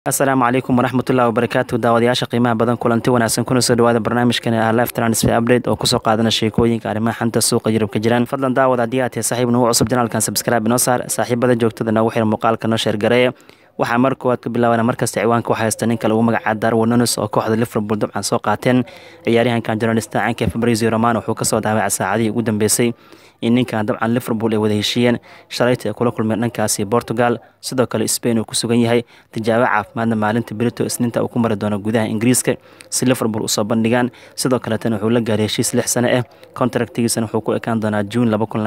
asalaamu calaykum waraxmatullahi wabarakaatu daawadayaasha qiimaha badan kulanti wanaagsan kuna soo dhawaada barnaamijkan ah life transfer update oo kusoo qaadana sheekooyinka arrimaha xanta suuqa yurub ka jiraan fadlan daawad haddii aad tahay saaxiib nagu cusub janaalkan subscribe inoo saar saaxiibada joogtada nagu xir muuqaalka noo sheergareeya waxaa mar koowaad ka bilaabana markasta ciwaanka waxaa haysta ninka lagu magacaaba darwin nunes oo kooxda liverpool dabcan soo qaateen ciyaaryahankan journalista caanka fabrizio romano wuxuu kasoo daawacay saacadihii ugu dambeysay in ninkan dabcan liverpool ay wada heshiiyeen shalayta ay kula kulmeen dhankaasi portugal sidoo kale spain uu ku sugan yahay tijaabo caafimaadna maalinta brito isniinta uu ku mari doono gudaha ingiriiska si liverpool usoo bandhigaan sidoo kaleetana wuxuu la gaaray heshiis lix sano ah contractigiisana wuxuu ku ekaan doonaa juun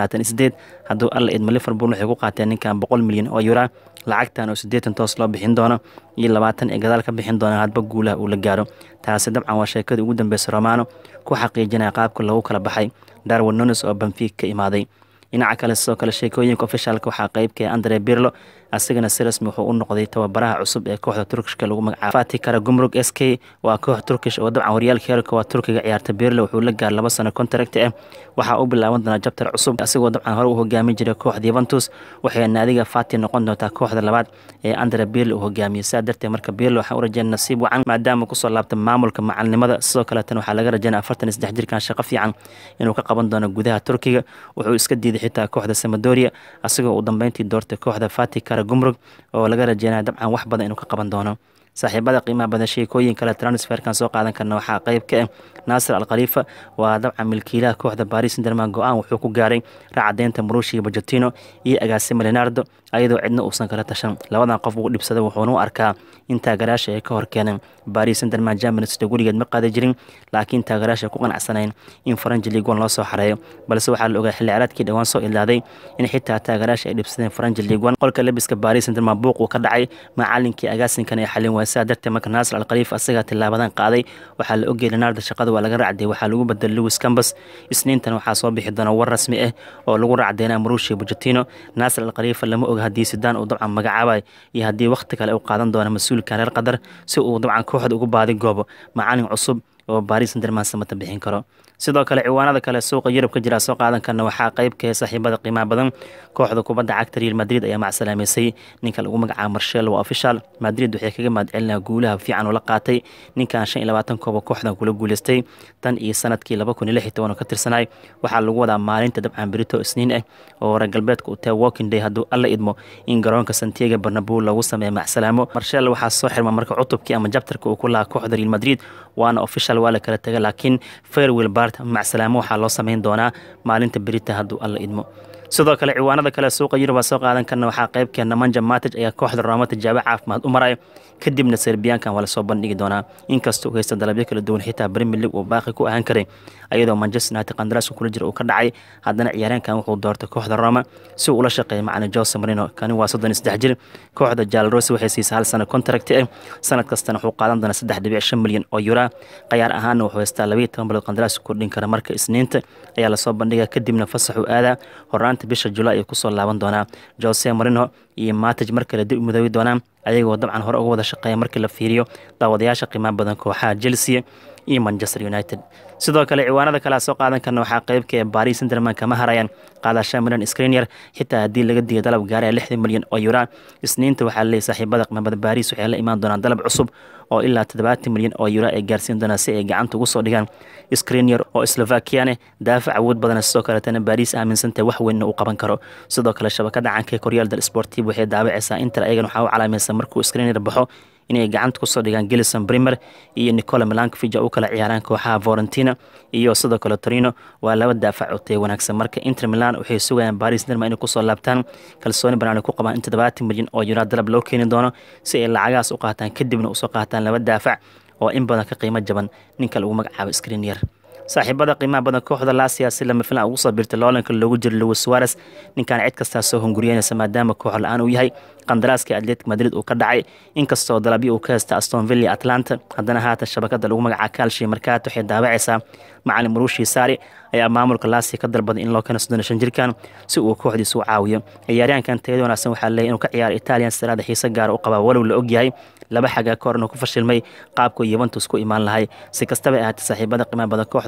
hadduu alla idmo liverpool waxay ku qaateen ninkan boqol milyan oo yura lacagtan oo siddeetan toos loo bixin doono iyo labaatan ee gadaal ka bixin doona hadba guulaha uu la gaaro taasi dabcan waa sheekadii ugu dambeysay romano ku xaqiijinaya qaabka lagu kala baxay darwin nunes oo banfiig ka imaaday dhinaca kale sidoo kale sheekooyinka ofishaalka waxaa qeybka andre birlo asigana si rasmi wuxuu u noqday tababaraha cusub ee kooxda turkishka lagu magacaabo fati kara gumrug s k waa koox turkish oo dabcan horyaalka heerka waa turkiga ciyaarta birlo wuxuu la gaar laba sano contract ah waxaa u bilaaban doonaa jabtar cusub asigoo dabcan hore u hogaamin jiray kooxda yuventus waxay naadiga fati noqon doontaa kooxda labaad ee andre birlo uu hogaamiyey sidaa darteed marka birlo waxaan u rajeyn nasiib wacan maadaama kusoo laabta maamulka macalinimada sidoo kaleetana waxaa laga rajeynaya afartan iyo saddex jirkan shaqo fiican inuu ka qaban doono gudaha turkiga wuxuu iska diiday xitaa kooxda samadoria asigoo uu dambeyntii doortay kooxda fati kara gumrug oo laga rajeynaya dabcan wax badan inuu ka qaban doono saaxiibada qiimaha badan sheekooyin kale transferkan soo qaadan karna waxaa qeyb ka ah naasir al khaliifa waa dabcan milkiilaha kooxda baris sinderman go-aan wuxuu ku gaaray raacadeynta marushi bojotino iyo agaasimo leonardo ayadoo cidna uusan kala tashan labadan qof uu dhibsaday wuxuuna u arkaa in taagaraasha ay ka hor keeneen baris sinderman germanisda gurigeed ma qaadi jirin laakiin taagaraasha ku qanacsanayn in faranji ligon loo soo xareeyo balse waxaa la ogaa xilli caraadkii dhowaan soo ilaaday in xitaa taagaraasha ay dhibsadeen faranji ligon qolka lebiska baris sinderman buuq uu ka dhacay macalinkii agaasinkan ay xalin waay sidaa darteed marka naasir al khaliif asagaa tilaabadan qaaday waxaa la ogeyay leonardo shaqada waa laga racday waxaa lagu bedelay lewis cambas isniintan waxaa soo bixi doona war rasmi ah oo lagu racdeynaa marushi bojotino naasir al khaliifa lama oga haddii sidaan uu dabcan magacaabay iyo haddii wakhti kale u qaadan doona mas-uulkan reer qatar si uu dabcan kooxda ugu baadi goobo macalin cusub oo baris sinderman samata bixin karo sidoo kale ciwaanada kale suuqa yurub ka jira soo qaadan karna waxaa qeybka saaxiibada qiimaha badan kooxda kubadda cagta real madrid ayaa macsalaameysay ninka lagu magacaabo marshel waa official madrid waxay kaga mahadcelinaa guulaha fiican oo la qaatay ninkan shan iyo labaatan kooba kooxdan kula guuleystay tan iyo sanadkii laba kun iyo lix iyo toban oo ka tirsanay waxaa lagu wadaa maalinta dabcan berito isniin ah oo reer galbeedka uu tahay walking day hadduu alla idmo in garoonka santiago barnabow lagu sameeyo macsalaamo marshel waxaa soo xirma marka cutubkii ama jabtarka uu ku lahaa kooxda real madrid waana official waa la kala taga laakiin fairwill bart macsalaamo waxaa loo sameyn doonaa maalinta berita hadduu alla idmo sidoo kale ciwaanada kale suuqa yurub soo qaadan karna waxaa qeybkeena manja matij ayaa kooxda rooma tijaabo caafimaad u maray kadibna serbiyaankan waa lasoo bandhigi doonaa inkastoo u haysta dalabyo kala duwan xitaa premier league uu baaqi ku ahaan karay ayadoo manchester united qandaraaska kula jira uu ka dhacay haddana ciyaaryaankan wuxuu doortay kooxda roma si uu ula shaqeeya macalin jose marino kani waa soddon iyo saddex jir kooxda jalrosi waxay siisay hal sano contract ah sanad kastana wuxuu qaadan doonaa saddex dhibic shan milyan oo yura qayaar ahaanna wuxuu haystaa labayo toban bilood qandaraaska kordhin kara marka isniinta ayaa lasoo bandhiga kadibna fasaxuu aadaa horaanta bisha julaay ay kusoo laaban doonaa jose marino iyo matij mar kale dib u midoobi doonaa ayagoo dabcan hore uga wada shaqeeya markii la fiiriyo daawadayaasha qiimaha badan kooxaha chelsea iyo manchester united sidoo kale ciwaanada kale soo qaadan karna waxaa qeybka ee baris sinderman kama harayaan qaadasha milan screnier xitaa haddii laga diiyo dalab gaaraya lixdan milyan oo yura isniinta waxaa laleeyay saaxiibada qiimabada baris waxay la imaan doonaan dalab cusub oo ilaa toddobaatan milyan oo yura ay gaarsiin doonaan si ay gacanta ugu soo dhigaan screnier oo slovakiane daafac awood badana sidoo kaletana baris aaminsantahay wax weynna uu qaban karo sidoo kale shabakada canka koryaal dal sportiv waxay daawacaysaa inter ayagan waxaa u calaamaysa markuu screnier baxo inay gacanta kusoo dhigaan gelison brimer iyo nicola milankovij u kala ciyaaraan kooxaha valentina iyo sidoo kale torino waa laba daafac oo taya wanaagsan marka inter milan waxay sugayaan baris derma inay kusoo laabtaan kalsooni banaan ku qabaan in toddobaatan milyan oo yura dalab loo keeni doono si ay lacagahaas u qaataan kadibna usoo qaataan laba daafac oo in badan ka qiimo jaban ninka lagu magacaabo screnier saaxiibada qiimaha badan kooxda lasia si lama filan ugu soo biirtay loolanka loogu jiro lewis suares ninkan cid kastaa soo hunguriyeynaysa maadaama koox la-aan uu yahay qandaraaska atletic madrid uu ka dhacay inkastoo dalabyo uu ka haysta aston villa atlanta haddana haatan shabakada lagu magaca kalshi markaat waxay daawacaysaa macalin maruushi saari ayaa maamulka lasia ka dalbaday in loo keeno soddon shan jirkan si uu kooxdiisa u caawiyo ciyaaryahankan tayada wanaagsan waxaa leeyahy inuu ka ciyaaro italian saraada xiise gaara u qabaa walow la ogyahay laba xagaa ka hor inuu ku fashilmay qaabku yuventus ku imaan lahay si kastaba ahaatay saaxiibada qiimaha badan kooxda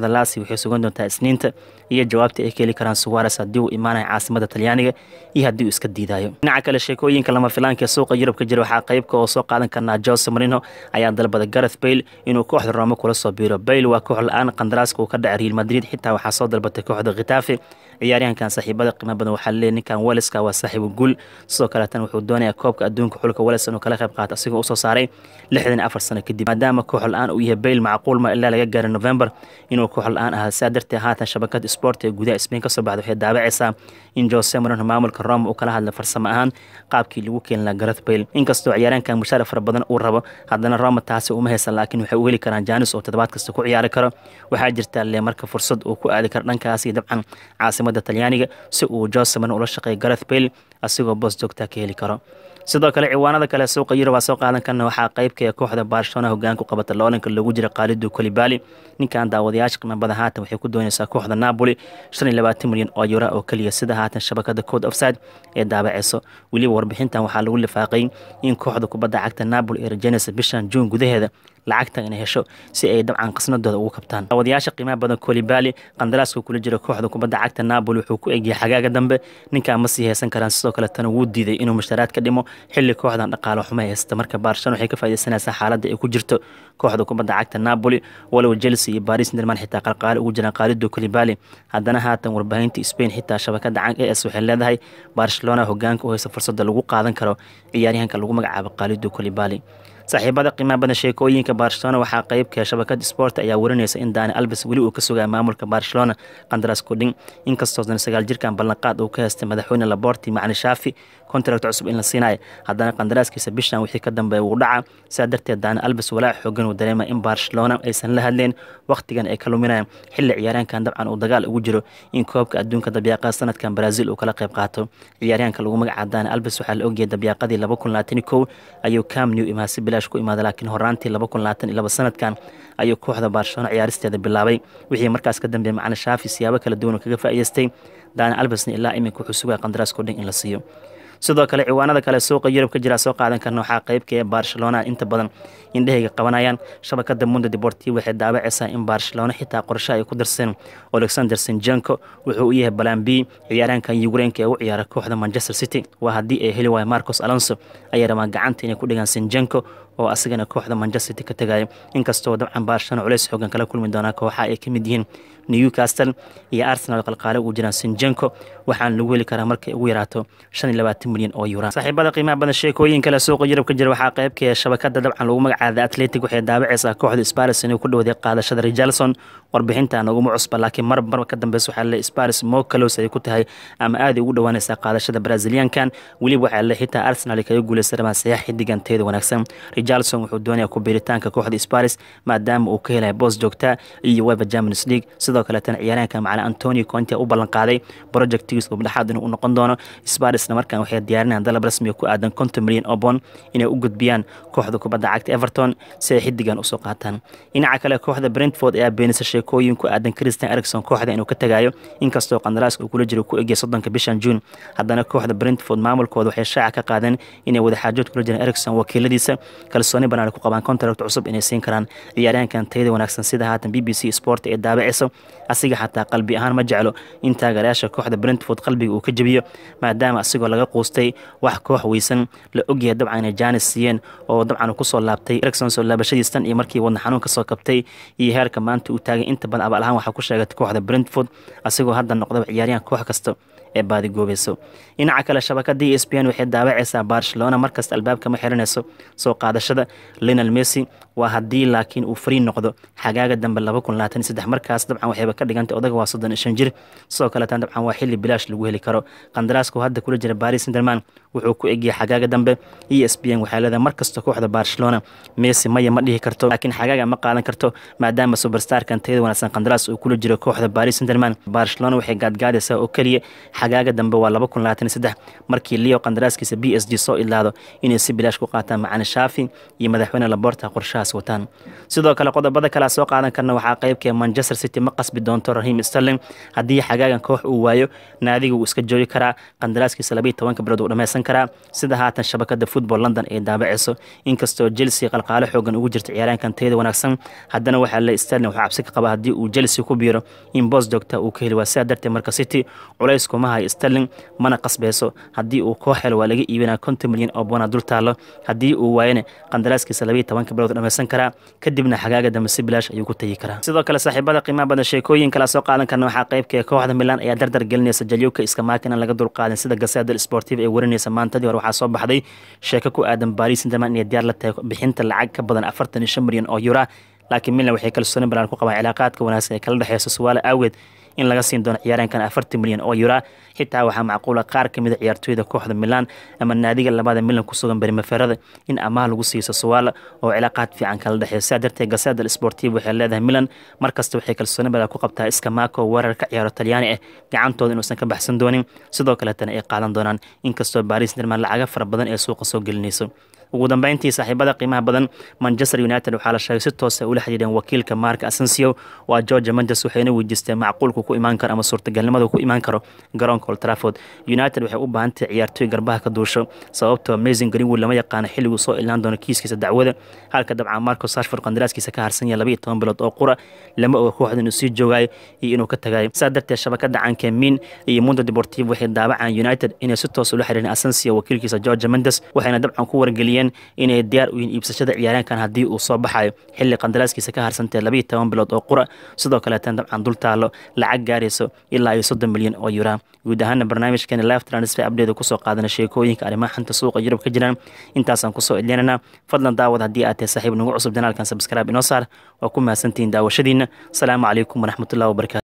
kooxda laasi waxay sugan doontaa isniinta iyo jawaabta ay ka heli karaan suwares haddii uu imaanaya caasimada talyaaniga iyo haddii uu iska diidayo dhinaca kale sheekooyinka lama filaanka ee suuqa yurub ka jira waxaa qaybka oo soo qaadan karnaa jose marino ayaa dalbada gareth bayle inuu kooxda roome kula soo biiro bayle waa koox la-aan qandaraaska uu ka dhacay real madrid xitaa waxaa soo dalbatay kooxda khitafe ciyaaryahankan saaxiibada qiimo badan waxaa leeyahy ninkan weleska waa saaxiibu guul sidoo kaleetan wuxuu doonayaa koobka adduunka xulka weles inuu kala qayb qaato asigoo usoo saaray lixdan afar sano kadib maadaama koox la-aan uu yahay bayle macquul ma ilaa laga gaaray november inuu koox la-aan ahaa sidaa darteed haatan shabakada sport ee gudaha spain kasoo baxda waxay daabacaysaa in jose marino maamulka rome uu kala hadlay farsamo ahaan qaabkii lagu keeni lahaa gareth bayle inkastoo ciyaaryahankan mushaar fara badan uu rabo haddana roma taasi uma haysan laakiin waxay u heli karaan janis oo toddobaad kasta ku ciyaari karo waxaa jirtaa le marka fursad uu ku aadi karo dhankaas iyo dabcan caasimada talyaaniga si uu jose marino ula shaqeeyo gareth bayle asigoo boos joogtaa ka heli karo sidoo kale ciwaanada kale suuqa yurub aa soo qaadan karna waxaa qaybka kooxda barcelona hogaanku qabata loolanka loogu jira qaalidu kolibali ninkan daawadayaasha qiimo badan haatan waxay ku doonaysaa kooxda napoli shan iyo labaatan milyan oo yura oo keliya sida haatan shabakada code offside ee daabaceyso weliba warbixintan waxaa lagu lifaaqay in kooxda kubadda cagta napoli ee rajaynaysa bishan juun gudaheeda lacagta inay hesho si ay dabcan qasnadooda ugu kabtaan daawadayaasha qiimaha badan kolibali qandaraaska kula jira kooxda kubadda cagta napoli wuxuu ku egyahay xagaaga dambe ninkan ma sii haysan karaan sidoo kale tana wuu diiday inuu mushtaraad ka dhimo xilli kooxdan dhaqaalo xumo haysta marka barcelona waxay ka faaideysanaysaa xaaladda ay ku jirto kooxda kubadda cagta napoli walow chelsea iyo baris nerman xitaa qalqaali ugu jiraan qaalido kolibali haddana haatan warbaahinta spain xitaa shabakada cank es waxay leedahay barcelona hogaanka u haysa fursada lagu qaadan karo ciyaaryahanka lagu magacaabo qaalido kolibali saaxiibada qiimaha badan sheekooyinka barcelona waxaa qeybka shabakada sport ayaa warinaysa in dani albes weli uu ka sugaya maamulka barcelona qandaras kudhin inkastoo sagaal jirkan ballanqaad uu ka haystay madaxweyne laborti macni shaafi contract cusub in la siinayo haddana qandaraaskiisa bishan wixii ka dambeeya wuu dhaca sidaa darteed dani albes walaac xoogan uu dareema in barcelona aysan la hadleen wakhtigan ay ka luminayaan xilli ciyaaryahankan dabcan uu dagaal ugu jiro in koobka adduunka dabyaaqada sanadkan brazil uu kala qayb qaato ciyaaryahanka lagu magacaabo dani albes waxaa la ogyahay dabyaaqadii laba kun labaatan kow ayuu cam new imaasi bilaash ku imaada laakiin horaantii laba kun labaatan iyo laba sanadkan ayuu kooxda barcelona ciyaaristeeda bilaabay wixii markaas ka dambeeyay macna shaafi siyaabo kala duwan kaga faa'iidaystay dani albesna ilaa iminka wuxuu sugaya qandaraaskoo dhan in la siiyo sidoo kale ciwaanada kale suuqa yurub ka jira soo qaadan karna waxaa qeybka ee barcelona inta badan indhahayga qabanayaan shabakada mundo deportiv waxay daabacaysaa in barcelona xitaa qorshe ay ku darseen alexander sinjenko wuxuu u yahay balan b ciyaaraankan yukreenka ee u ciyaara kooxda manchester city waa haddii ay heli waayo marcos alonso ayay rabaan gacanta inay ku dhigaan sinjenko oo asigana kooxda manchester city ka tagayo inkastoo dabcan barcelona culeys xoogan kala kulmi doonaa kooxa ay ka mid yihiin newcastle iyo arsenal qalqaale ugu jiraan sinjenko waxaan lagu heli karaa markay ugu yaraato shan iyo labaatan milyan oo yuran saaxiibada qiimaha badan sheekooyin kale suuqa yurub ka jira waxaa qeybka shabakada dabcan lagu magacaada atletic waxay daabacaysaa kooxda sparis inay ku dhowday qaadashada richarlson warbixintan uguma cusba laakiin mar marba ka dambeysa waxaa le sparis mo kalos ay ku tahay ama aaday ugu dhowaanaysaa qaadashada braziliankan weliba waxaa le xitaa arsenal kaga guuleysa rabaan sayax xidigan teeda wanaagsan richarlson wuxuu doonayaa ku biiritaanka kooxda sparis maadaama uu ka helaya boos joogta iyo weba champions league sidoo kaleetana ciyaaraanka macala antonio conte u ballan qaaday projectigiis ubdhexaad inuu noqon doono sparisna markan waxay diyaarinayaan dalab rasmiga ku aadan konton milyan oo bond inay u gudbiyaan kooxda kubadda cagta everton si ay xidigan usoo qaataan dhinaca kale kooxda brentford ayaa beenisa sheekooyin ku aadan christian ericson kooxda inuu ka tagayo inkastoo qandaraaska uu kula jiro ku egya soddonka bishan juun haddana kooxda brentford maamulkooda waxay shaaca ka qaadeen inay wadaxaajood kula jiraan ericson wakiiladiisa kalsooni banaan ku qabaan contract cusub inay siin karaan ciyaaryahankan tayada wanaagsan sida haatan b b c sport ee daabacayso asiga xataa qalbi ahaan ma jeclo in taageerayaasha kooxda brentford qalbiga uu ka jebiyo maadaama asigoo laga quustay wax koox weysan la ogyahay dabcan inay jaanis siiyeen oo dabcan kusoo laabtay ericson soo laabashadiis tan iyo markii wadna xanuun kasoo kabtay iyo heerka maanta uu taagay inta badan abaal ahaan waxaa ku sheegatay kooxda brentford asigoo hadda noqdaba ciyaaryahan koox kasta ee baadigoobayso dhinaca kale shabakadii e s p n waxay daawacaysaa barcelona markasta albaabka ma xiranayso soo qaadashada linal messi waa haddii laakiin uu fariin noqdo xagaaga dambe laba kun labaatan iyo saddex markaas dabcan waxayba ka dhigantay odaga waa soddon iyo shan jir sidoo kaleetan dabcan waa xilli bilaash lagu heli karo qandaraaska hadda kula jira baris senderman wuxuu ku egiyay xagaaga dambe e s p n waxay leedahay markasta kooxda barcelona messi maya ma dhihi karto laakiin xagaaga ma qaadan karto maadaama superstarkan tayada wanaagsan qandaraas uu kula jiro kooxda baris senderman barcelona waxay gaadgaadaysaa oo keliya xagaaga dambe waa laba kun labaatan iyo saddex markii leo qandaraaskiisa b s g soo idlaado inay si bilaash ku qaataan macani shaafi iyo madaxweyne laborta qorshahaas wataan sidoo kale qodobada kale soo qaadan karna waxaa qeybkee manchester city ma qasbi doonto rahim sterling haddii xagaagan koox uu waayo naadiga wuu iska joogi karaa qandaraaskiisa labaiy tobanka bilood uu dhammaysan karaa sida haatan shabakada football london ay daabaceyso inkastoo chelsea qalqaalo xoogan ugu jirta ciyaaraankan tayada wanaagsan haddana waxaa le sterling waxaa cabsi ka qaba haddii uu chelsea ku biiro in boos joogta uu ka heli waa sidaa darteed marka city culays kuma hayo sterling mana qasbeyso haddii uu koox helo waa laga iibinaa konton milyan oo boona dul taalo haddii uu waayana qandaraaskiisa labaiy tobanka bilood dhammaysan karaa kadibna xagaaga dambe si bilaash ayuu ku tegi karaa sidoo kale saaxiibada qiimaha badan sheekooyin kala soo qaadan karna waxaa qeybka kooxda milan ayaa dardar gelinaysa jalyuka iskamaaka inaan laga dulqaadin sida gaseeda sportiv ee warinaysa maantadii hore waxaa soo baxday sheeko ku aadan baris intaman inay diyaar la tahay bixinta lacag ka badan afartan iyo shan milyan oo yura laakiin milan waxay kalsooni balaan ku qabaan cilaaqaadka wanaagsan ee kala dhexeyso suwaale awgeed in laga siin doono ciyaareenkan afartan milyan oo yura xitaa waxaa macquula qaar ka mida ciyaartooyda kooxda milan ama naadiga labada milan ku sugan berimaferada in amaah lagu siiso suwaala oo cilaaqaad fiican kala dhexeeyo sidaa darteed gaseda sportiv waxay leedahay milan markasta waxay kalsooni badan ku qabtaa iskamaako weerar ka ciyaaro talyaani ah gacantooda inuusan ka baxsan doonin sidoo kaleetana ay qaadan doonaan inkastoo baris derman lacaga fara badan ee suuqa soo gelinayso ugu dambeyntii saaxiibada qiimaha badan manchester united waxaa la sheegay si toosa ula xidhiidheen wakiilka mark asensio waa george mendes waxayna weydiisteen macquulku ku imaan karo ama suurtagalnimadu ku imaan karo garoonka old trafford united waxay u baahan tahay ciyaartooy garbaha ka duusho sababtoo amazing greenwood lama yaqaano xilliguu soo ilaan doono kiiskiisa dacwada halka dabcan marco sashford qandaraaskiisa ka harsan yahay labaiyo toban bilood oo qura lama oga kooxda inuu sii joogayo iyo inuu ka tagayo saa darteed shabakada canke min iyo mundo deportivo waxay daabacaan united inay si toos ula xidhiireen asensio wakiilkiisa george mendes waxayna dabcan ku wargeliyeen inay diyaar u yihiin iibsashada ciyaaraankan haddii uu soo baxayo xilli qandaraaskiisa ka harsantee labaiyo toban bilood oo qura sidoo kaleetan dabcan dul taalo lacag gaarayso ilaa iyo soddon milyan oo yura guud ahaana barnaamijkeeni live transfer update kusoo qaadana sheekooyinka arrimaha xanta suuqa yurub ka jiraan intaasaan kusoo edlinana fadlan daawad haddii aad tahay saaxiib nagu cusub janaalkan sabscribe inoo saar waa ku mahadsantihiin daawashadiina asalaamu calaykum waraxmatullahi wabarakatu